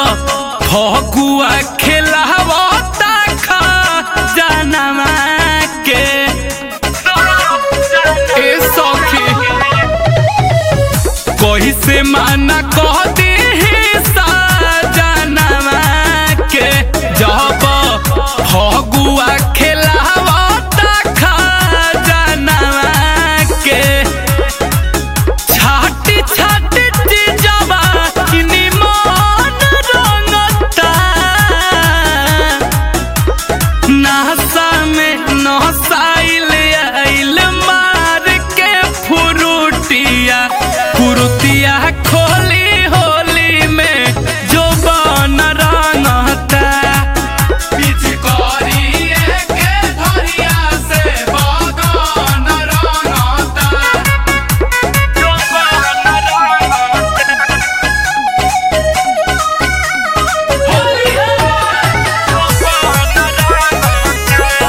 फगुआ खेलावता खा जानवा के ए सखी कोई से माना कह दे जानवा के जब फगुआ खेलावता खा जानवा के छाटी छाटी चीजवा किनी मन रंगता नासा में नसाइल आइल मार के फुरुटिया फुरुटिया खोली होली में जो बन रंगता पिचकारिए के धरिया से बगन रंगता जो बन रंगता होली है जो बन रंगता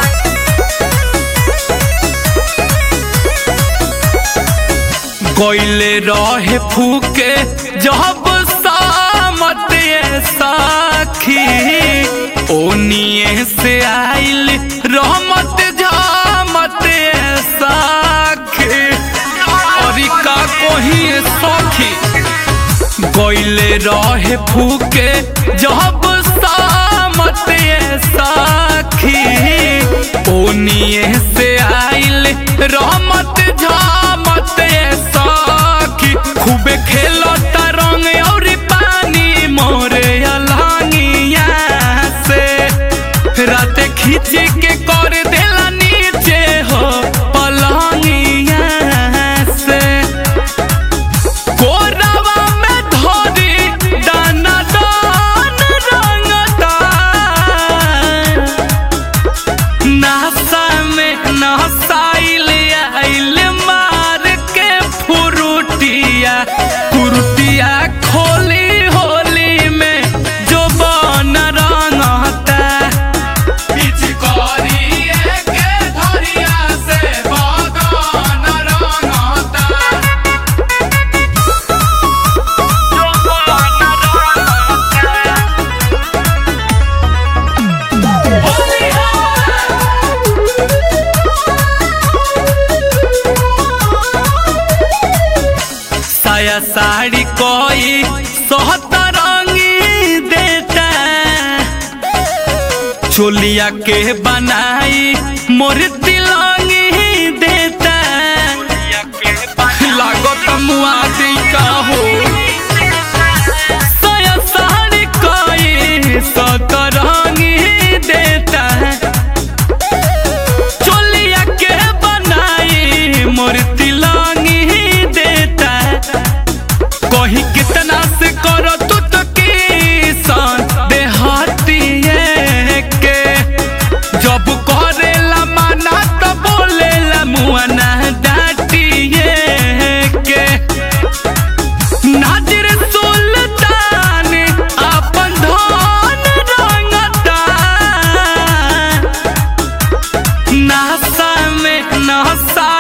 कोइले रहे फूके जब सामत ये साखी ओनिए से आइल रहमत जामत ये साखी और का कोही सखी कोइले रहे फूके जब सामत ये साखी ओनिए से आइल रहमत झामत ये साखी खूबे खेलता रंग और पानी मोरे अलहंगिया से रात खींच के कर देला नीचे हो पलंगिया से कोरवा में धोरी दाना दान रंगता नासा में नसाइल आइल मार के फुरुटिया फुरुटिया खोली होली में जो बन रंगता पिचकारिए के धरिया से बगन रंगता साया साड़ी कोई सोहतरंगी देता चोलिया के बनाई मोर तिलंगी देता लागत मुआदी का हो साया साड़ी कोई सोहतरंगी देता चोलिया के बनाई मोर तिलंगी देता कहीं कितना से करो तू तो किसान देहातिए के जब करेला माना तो बोलेला मुआना डाटिए के नाजिर सुल्तान अपन धन रंगता नासा में नसा